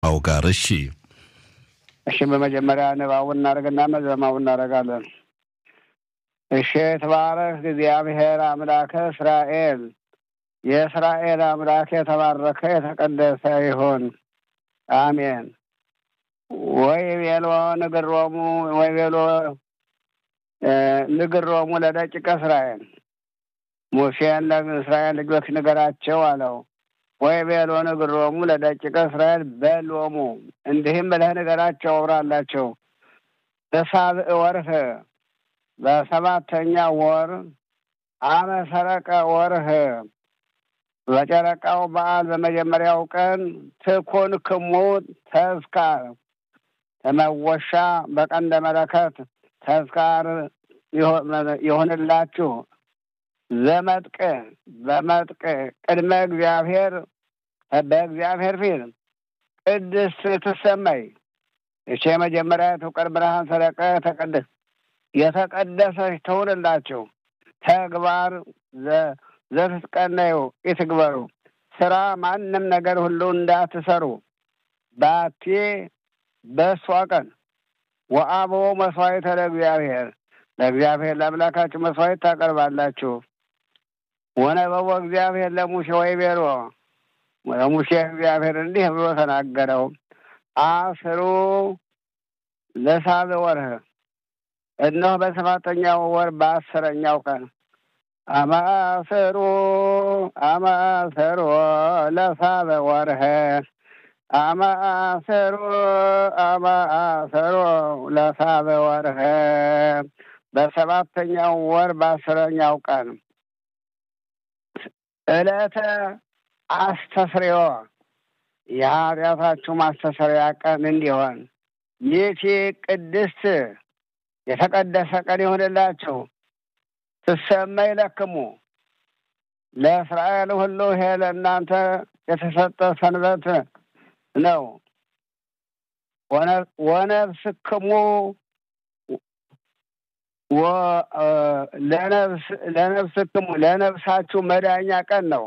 አው ጋር እሺ እሺ በመጀመሪያ ንባቡን እናደርግና መዘማው እናደርጋለን። እሺ የተባረክ እግዚአብሔር አምላከ እስራኤል የእስራኤል አምላክ የተባረከ የተቀደሰ ይሁን፣ አሜን። ወይ ቤሎ ንግሮሙ ወይ ቤሎ ንግሮሙ ለደቂቀ እስራኤል ሙሴን ለእስራኤል ልጆች ንገራቸው አለው። ወይ ቤሎ ንግሮሙ ለደቂቀ እስራኤል በሎሙ እንዲህም ብለህ ንገራቸው አውራላቸው በሳብዕ ወርህ በሰባተኛ ወር አመ ሰረቀ ወርህ በጨረቃው በዓል በመጀመሪያው ቀን ትኩን ክሙ ተዝካር ተመወሻ በቀንደ መለከት ተዝካር ይሆንላችሁ ዘመጥቅ በመጥቅ ቅድመ እግዚአብሔር በእግዚአብሔር ፊት ቅድስት ትሰመይ እቼ የመጀመሪያ ትውቀድ ብርሃን ሰረቀ ተቀደስ የተቀደሰች ትሁንላችሁ ተግባር ዘትትቀነዩ ይትግበሩ ስራ ማንም ነገር ሁሉ እንዳትሰሩ ባቴ በእሷ ቀን ወአቦ መስዋዕተ ለእግዚአብሔር ለእግዚአብሔር ለአምላካችሁ መስዋዕት ታቀርባላችሁ። ወነበቦ እግዚአብሔር ለሙሴ ወይ ቤሎ ለሙሴ እግዚአብሔር እንዲህ ብሎ ተናገረው። አስሩ ለሳብዕ ወርህ እነሆ በሰባተኛው ወር በአስረኛው ቀን አማሰሮ አማሰሮ ለሳብዕ ወርህ አማሰሮ አማሰሮ ለሳብዕ ወርህ በሰባተኛው ወር በአስረኛው ቀን ዕለተ አስተስርዮ የኃጢአታችሁ ማስተሰሪያ ቀን እንዲሆን ይህቺ ቅድስት የተቀደሰ ቀን ይሆንላችሁ። ትሰመይ ለክሙ ለእስራኤል ሁሉ ይሄ ለእናንተ የተሰጠ ሰንበት ነው። ወነፍስክሙ ለነፍስክሙ ለነፍሳችሁ መዳኛ ቀን ነው።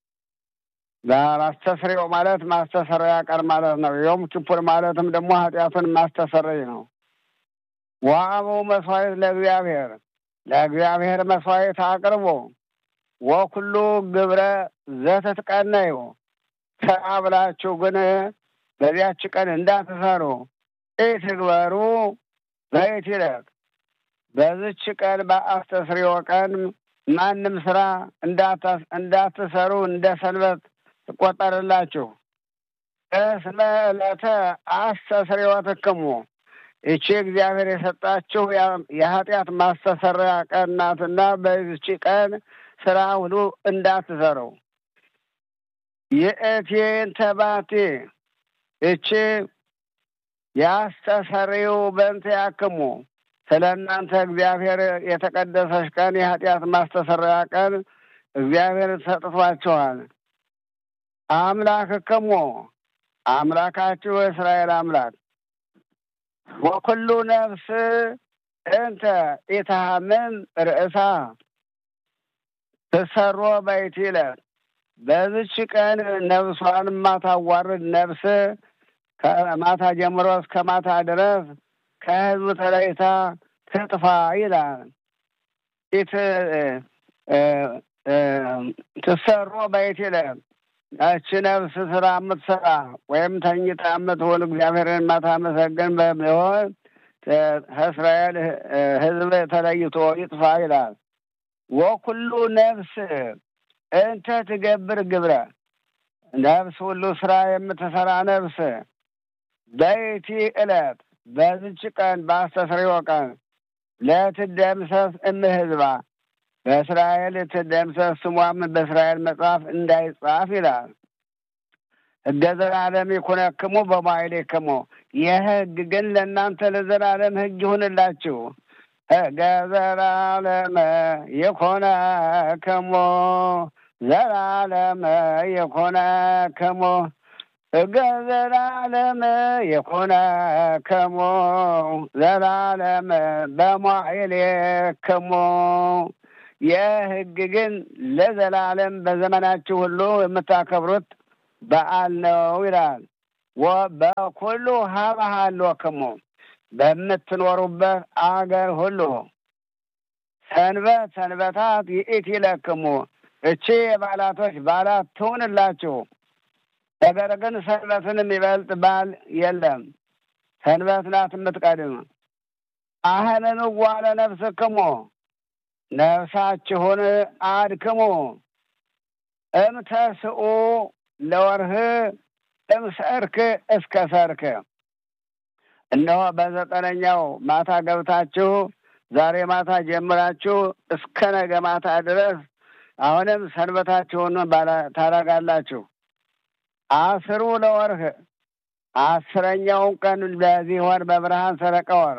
ማስተስሪያው ማለት ማስተሰሪያ ቀን ማለት ነው። ዮም ኪፑር ማለትም ደግሞ ኃጢአቱን ማስተሰረይ ነው። ዋአቡ መስዋዕት ለእግዚአብሔር ለእግዚአብሔር መስዋዕት አቅርቦ ወኩሉ ግብረ ዘትትቀነዩ ስራ ብላችሁ ግን በዚያች ቀን እንዳትሰሩ ኢትግበሩ በይትለቅ በዝች ቀን በአስተስርዮ ቀን ማንም ስራ እንዳትሰሩ እንደ ሰንበት ትቆጠርላችሁ። እስመ ዕለተ አስተስርዮትክሙ ይቺ እግዚአብሔር የሰጣችሁ የኃጢአት ማስተሰሪያ ቀን ናትና በዚች ቀን ስራ ሁሉ እንዳትሰሩ። የእቴን ተባቴ እቺ ያስተሰርዩ በእንተ ያክሙ ስለ እናንተ እግዚአብሔር የተቀደሰች ቀን የኃጢአት ማስተሰሪያ ቀን እግዚአብሔር ሰጥቷችኋል። አምላክ ክሞ አምላካችሁ የእስራኤል አምላክ ወኩሉ ነፍስ እንተ ኢታምን ርእሳ ትሰሮ በይቲለ በዝች ቀን ነፍሷን ማታዋርድ ነፍስ ከማታ ጀምሮ እስከ ማታ ድረስ ከህዝቡ ተለይታ ትጥፋ ይላል። ፊት ትሰሮ በይቲለ እቺ ነፍስ ስራ የምትሰራ ወይም ተኝታ የምትውል እግዚአብሔርን ማታመሰግን በሚሆን ከእስራኤል ህዝብ ተለይቶ ይጥፋ ይላል። ወኩሉ ነፍስ እንተ ትገብር ግብረ ነፍስ ሁሉ ስራ የምትሰራ ነፍስ በይቲ ዕለት በዝች ቀን በአስተስርዮ ቀን ለትደምሰስ እምህዝባ በእስራኤል ትደምሰስ ስሟም በእስራኤል መጽሐፍ እንዳይጻፍ ይላል። ሕገ ዘላለም ይኩነክሙ በማይሌክሙ የህግ ግን ለእናንተ ለዘላለም ህግ ይሁንላችሁ። ሕገ ዘላለም ይኩነክሙ ዘላለም ይኩነክሙ ሕገ ዘላለም ይኩነክሙ ዘላለም በማይሌክሙ የህግ ግን ለዘላለም በዘመናችሁ ሁሉ የምታከብሩት በዓል ነው ይላል። በኩሉ ሀባሃሎክሙ በምትኖሩበት አገር ሁሉ ሰንበት ሰንበታት ይእቲ ለክሙ እቺ የበዓላቶች በዓላት ትሁንላችሁ። ነገር ግን ሰንበትን የሚበልጥ በዓል የለም። ሰንበት ናት የምትቀድም። አህንን ዋለ ነፍስክሙ ነፍሳችሁን አድክሙ እምተስኡ ለወርህ እምሰርክ እስከ ሰርክ እነሆ በዘጠነኛው ማታ ገብታችሁ ዛሬ ማታ ጀምራችሁ እስከ ነገ ማታ ድረስ አሁንም ሰንበታችሁን ታደርጋላችሁ። አስሩ ለወርህ አስረኛውን ቀን በዚህ ወር በብርሃን ሰረቀ ወር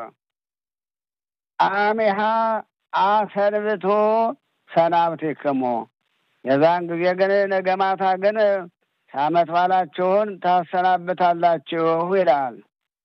አሜሃ አሰንብቶ ሰናብቲክሙ የዛን ጊዜ ግን ነገ ማታ ግን ዓመት በዓላችሁን ታሰናብታላችሁ ይላል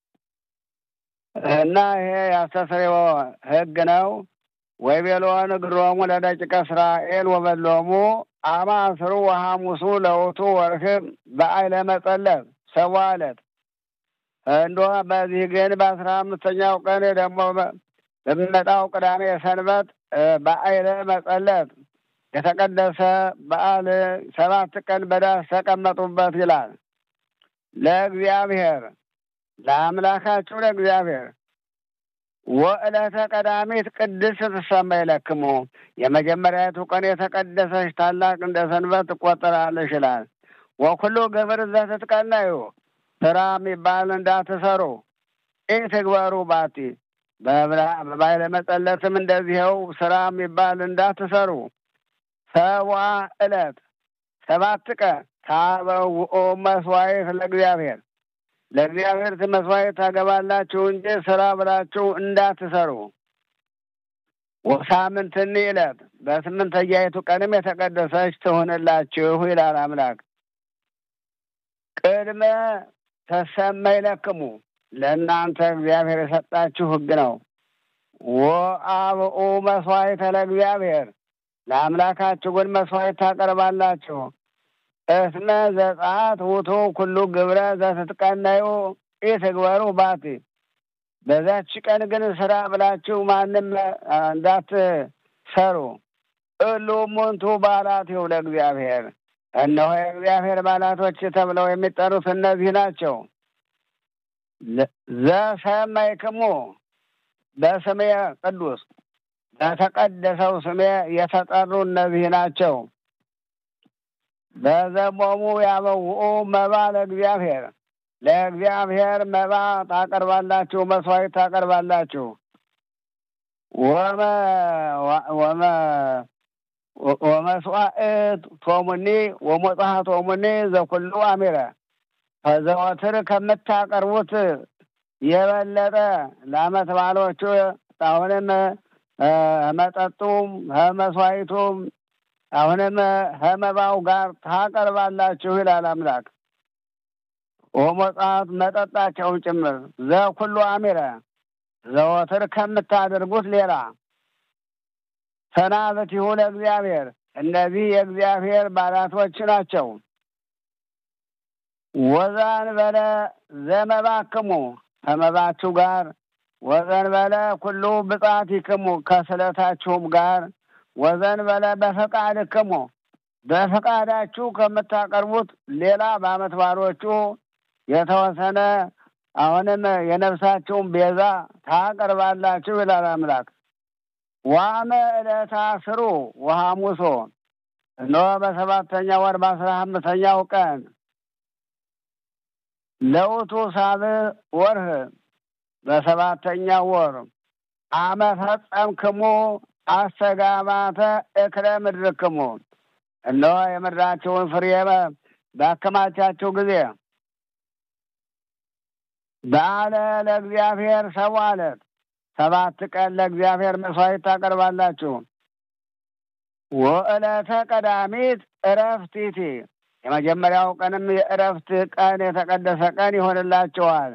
እና ይሄ ያስተስርዮ ሕግ ነው። ወይቤሎን እግሮሙ ለደቂቀ እስራኤል ወበሎሙ አማስሩ ወሐሙሱ ለውቱ ወርህብ በአይለ መጸለብ ሰዋ ዕለት እንዶ በዚህ ግን በአስራ አምስተኛው ቀን ደግሞ በሚመጣው ቅዳሜ ሰንበት በአይለ መጸለት የተቀደሰ በዓል ሰባት ቀን በዳስ ተቀመጡበት ይላል። ለእግዚአብሔር ለአምላካችሁ ለእግዚአብሔር ወዕለተ ቀዳሚት ቅድስት ትሰመይ ለክሙ የመጀመሪያቱ ቀን የተቀደሰች ታላቅ እንደ ሰንበት ትቆጠራለች ይላል። ወኩሉ ግብር ዘትትቀነዩ ስራ የሚባል እንዳትሰሩ ይህ ትግበሩ ባቲ በባይለ መጸለትም እንደዚኸው ስራ የሚባል እንዳትሰሩ ሰዋ ዕለት ሰባት ቀን ታበውኦ መስዋዕት ለእግዚአብሔር ለእግዚአብሔር መስዋዕት ታገባላችሁ እንጂ ስራ ብላችሁ እንዳትሰሩ። ወሳምንትኒ ዕለት በስምንተኛይቱ ቀንም የተቀደሰች ትሆንላችሁ ይላል አምላክ። ቅድመ ተሰመይ ለክሙ ለእናንተ እግዚአብሔር የሰጣችሁ ሕግ ነው። ወአብኡ መስዋዕተ ለእግዚአብሔር ለአምላካችሁ ግን መስዋዕት ታቀርባላችሁ። እስመ ዘጸአት ውቱ ኩሉ ግብረ ዘትትቀነዩ ኢትግበሩ ባቲ በዛች ቀን ግን ስራ ብላችሁ ማንም እንዳትሰሩ። እሉ ሙንቱ በዓላቲሁ ለእግዚአብሔር እነሆ የእግዚአብሔር በዓላቶች ተብለው የሚጠሩት እነዚህ ናቸው። ዘሰመይክሙ በስሜ ቅዱስ በተቀደሰው ስሜ የተጠሩ እነዚህ ናቸው። በዘሞሙ ያበውኡ መባ ለእግዚአብሔር ለእግዚአብሔር መባ ታቀርባላችሁ፣ መስዋዕት ታቀርባላችሁ። ወመስዋዕት ቶሙኒ ወሞጽሐ ቶሙኒ ዘኩሉ አሚረ ከዘወትር ከምታቀርቡት የበለጠ ለዓመት በዓሎቹ አሁንም መጠጡም መስዋዕቱም አሁንም ከመባው ጋር ታቀርባላችሁ ይላል አምላክ። ወመጽሐት መጠጣቸውን ጭምር ዘኩሉ አሚረ ዘወትር ከምታደርጉት ሌላ ሰናብቲሁ ለእግዚአብሔር እነዚህ የእግዚአብሔር በዓላቶች ናቸው። ወዛን በለ ዘመባክሙ ከመባችሁ ጋር ወዘን በለ ኩሉ ብጻቲክሙ ከስለታችሁም ጋር ወዘን በለ በፈቃድክሙ በፈቃዳችሁ ከምታቀርቡት ሌላ በዓመት በዓሎቹ የተወሰነ አሁንም የነፍሳችሁን ቤዛ ታቀርባላችሁ ይላል አምላክ። ዋመ ዕለተ አስሩ ወሐሙሶ እነሆ በሰባተኛ ወር በአስራ አምስተኛው ቀን ለውቱ ሳብዕ ወርህ በሰባተኛው ወር አመ ፈጸምክሙ አስተጋባተ እክለ ምድርክሙ እነሆ የምድራችሁን ፍሬ ባከማቻችሁ ጊዜ በዓለ ለእግዚአብሔር ሰብዓ ዕለት ሰባት ቀን ለእግዚአብሔር መስዋዕት ታቀርባላችሁ። ወዕለተ ቀዳሚት እረፍቲቲ የመጀመሪያው ቀንም የእረፍት ቀን የተቀደሰ ቀን ይሆንላችኋል።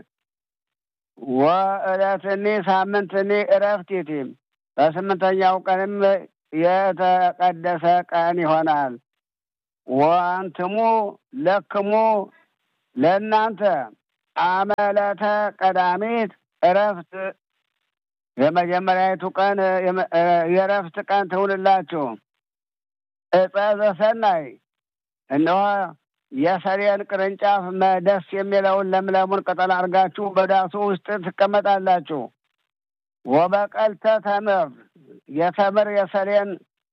ወዕለትኒ ሳምንትኒ እረፍቲቲ በስምንተኛው ቀንም የተቀደሰ ቀን ይሆናል። ወአንትሙ ለክሙ ለእናንተ አመለተ ቀዳሚት እረፍት የመጀመሪያዊቱ ቀን የእረፍት ቀን ትውልላችሁ። ዕፀ ዘሰናይ እነሆ የሰሌን ቅርንጫፍ ደስ የሚለውን ለምለሙን ቅጠል አድርጋችሁ በዳሱ ውስጥ ትቀመጣላችሁ። ወበቀልተ ተምር የተምር የሰሌን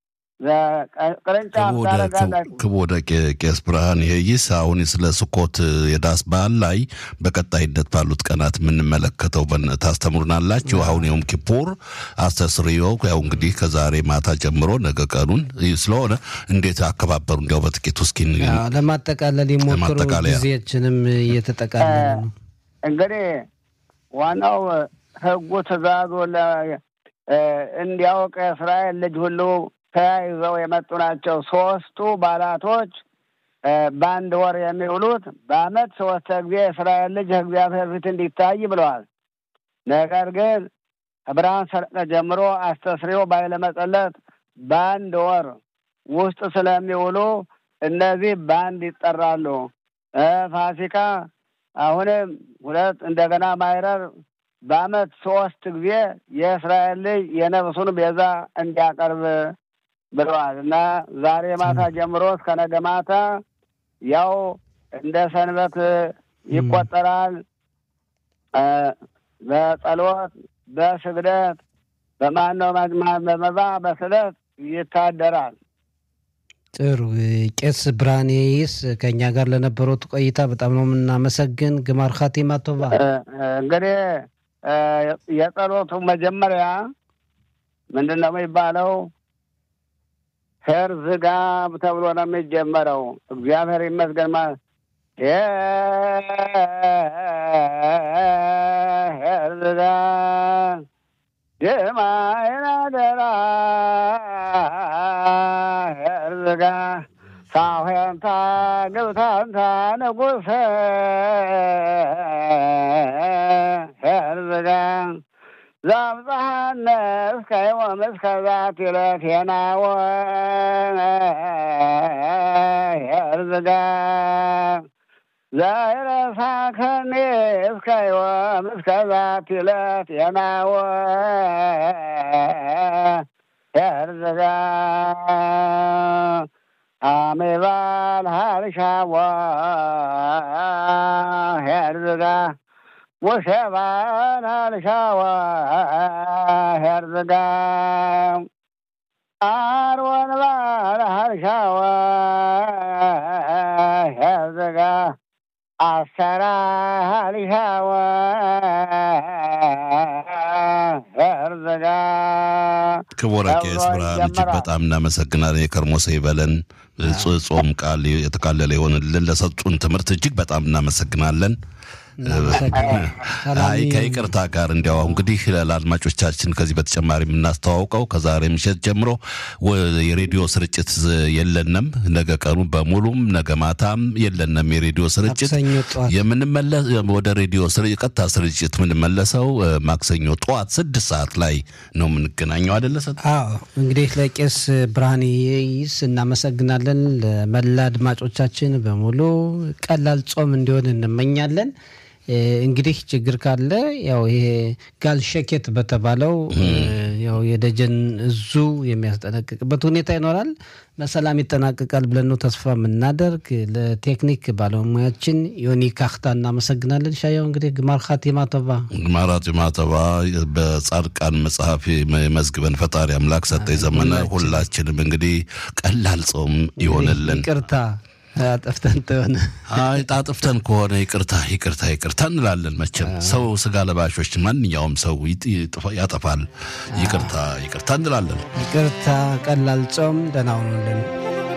ቅርንጫፍ ታደርጋላችሁ። ክቡር ቄስ ብርሃን ይህይስ አሁን ስለ ስኮት የዳስ በዓል ላይ በቀጣይነት ባሉት ቀናት የምንመለከተው ታስተምሩናላችሁ። አሁን የውም ኪፑር አስተስርዮ ያው እንግዲህ ከዛሬ ማታ ጀምሮ ነገ ቀኑን ስለሆነ እንዴት አከባበሩ እንዲያው በጥቂቱ እስኪ ለማጠቃለል የሞክሩ ጊዜያችንም እየተጠቃለለ ነው። እንግዲህ ዋናው ህጉ ትእዛዙ እንዲያውቅ የእስራኤል ልጅ ሁሉ ተያይዘው የመጡ ናቸው። ሶስቱ ባላቶች በአንድ ወር የሚውሉት በአመት ሶስት ጊዜ የእስራኤል ልጅ እግዚአብሔር ፊት እንዲታይ ብለዋል። ነገር ግን ከብርሃን ሰረቀ ጀምሮ አስተስሪዮ ባይለ መጸለት በአንድ ወር ውስጥ ስለሚውሉ እነዚህ በአንድ ይጠራሉ። ፋሲካ አሁንም ሁለት እንደገና ማይረር በአመት ሶስት ጊዜ የእስራኤል ልጅ የነፍሱን ቤዛ እንዲያቀርብ ብለዋል እና ዛሬ ማታ ጀምሮ እስከ ነገ ማታ ያው እንደ ሰንበት ይቆጠራል። በጸሎት በስግደት በማነው በመባ በስለት ይታደራል። ጥሩ ቄስ ብርሃኔይስ ከእኛ ጋር ለነበሩት ቆይታ በጣም ነው የምናመሰግን። ግማር ኻቲማ ቶባ። እንግዲህ የጸሎቱ መጀመሪያ ምንድን ነው የሚባለው? ሄርዝጋ ተብሎ ነው የሚጀመረው። እግዚአብሔር ይመስገን ማለት ሄርዝጋ ድማይና ደራ ሄርዝጋ ሳሄንታ ግብታንታ ንጉሰ ሄርዝጋ ዛብፀሐነ እስከ ዮም እስከ ዛቲ ዕለት የናወ ሄርዝጋ ዘይረሳከኒ እስከ ዮም እስከ ዛቲ ዕለት የናወ ሄርዝጋ አሜባል ሃርሻዋ ሄርዝጋ ሙሴባል ሃርሻዋ ሄርዝጋ አርወን ባል ሃርሻዋ ሄርዝጋ አሰራ ሃርሻዋ ሄርዝጋ ክቡር ቄስ ብርሃን እጅግ በጣም እናመሰግናለን። የከርሞ ሰው ይበለን። ጾም ቃል የተቃለለ ይሆንልን። ለሰጡን ትምህርት እጅግ በጣም እናመሰግናለን። አይ ከይቅርታ ጋር እንዲያው እንግዲህ ለአድማጮቻችን ከዚህ በተጨማሪ የምናስተዋውቀው ከዛሬ ምሽት ጀምሮ የሬዲዮ ስርጭት የለንም። ነገ ቀኑ በሙሉም ነገ ማታም የለንም የሬዲዮ ስርጭት። የምንመለስ ወደ ሬዲዮ ቀጥታ ስርጭት የምንመለሰው ማክሰኞ ጠዋት ስድስት ሰዓት ላይ ነው የምንገናኘው። አደለሰ? አዎ እንግዲህ ለቄስ ብርሃን ይስ እናመሰግናለን። ለመላ አድማጮቻችን በሙሉ ቀላል ጾም እንዲሆን እንመኛለን። እንግዲህ ችግር ካለ ያው ይሄ ጋል ሸኬት በተባለው ያው የደጀን እዙ የሚያስጠነቅቅበት ሁኔታ ይኖራል። በሰላም ይጠናቀቃል ብለን ነው ተስፋ የምናደርግ። ለቴክኒክ ባለሙያችን ዮኒ ካክታ እናመሰግናለን። ሻያው እንግዲህ ግማር ኻቲማ ቶባ ግማር ኻቲማ ቶባ። በጻድቃን መጽሐፍ መዝግበን ፈጣሪ አምላክ ሰጠኝ ዘመነ ሁላችንም እንግዲህ ቀላል ጾም ይሆንልን። ይቅርታ አጥፍተን ተሆነ አይ ጣጥፍተን ከሆነ ይቅርታ ይቅርታ ይቅርታ እንላለን። መቼም ሰው ስጋ ለባሾች ማንኛውም ሰው ያጠፋል። ይቅርታ ይቅርታ እንላለን። ይቅርታ ቀላል ጾም ደህና ሁኑልን።